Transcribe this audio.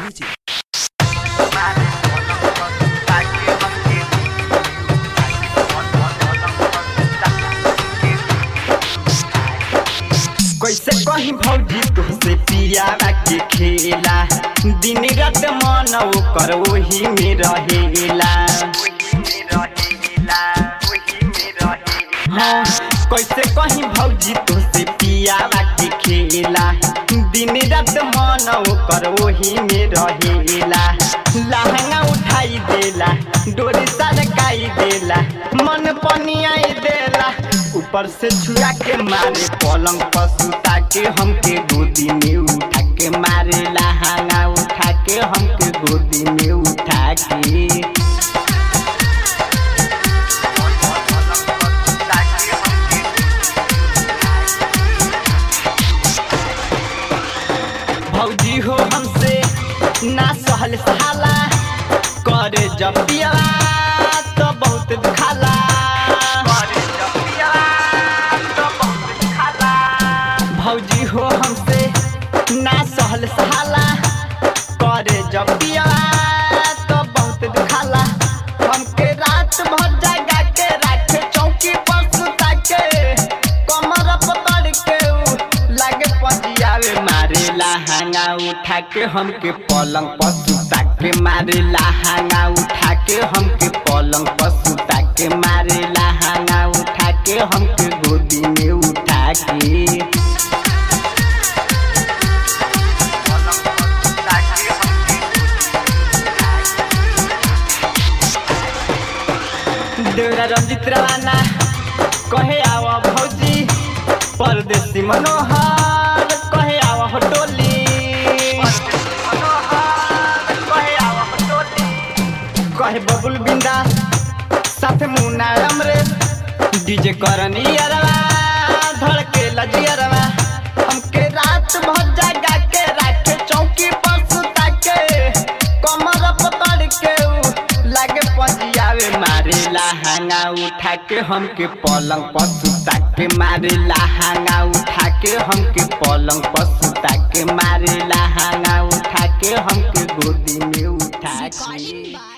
Music. कैसे कहीं भौजी तुमसे पियावा के खेला दिन रात मन ओकर ओही में रहेला हाँ कैसे कहीं भौजी तुमसे पियावा के खेला दिन रात मन ओकर ओही में रहेला लहंगा उठाई देला डोरी सरकाई देला मन पनियाई देला ऊपर से छुआ के मारे पलंग पर सुता के हमके गोदी में उठा के मारे लहंगा उठा के हमके गोदी में उठा के भौजी हो हमसे ना सहल सहाला करे जब पियला तो बहुत दुखाला भौजी हो हमसे ना सहल सहाला करे जब पियला तो बहुत दुखाला हमके रात भर जगा के राखे चौकी पर सुता के कमर पकड़ के उ लागे पजियावे मारे लहंगा उठा के हमके पलंग पर सुता के मारे लहंगा उठा के हमके पलंग पर सुता के मारे लहंगा उठा के हमके गोदी में उठा के देवरा रंजित रवाना कहे आवा भौजी परदेसी मनोहर कहे आवा हो टोली कहे बबुल बिंदा साथे मुन्ना अमरे डीजे करनी अरवा धड़के लजियरवा हमके रात भर जगा के राखे चौकी पर सुता के कमर पकड़ के उ लागे पजियावे मारे लहंगा उठा के हमके पलंग पर सुता के मारे लहंगा उठा के हमके पलंग पर सुता के मारे लहंगा उठा के हमके गोदी में उठा के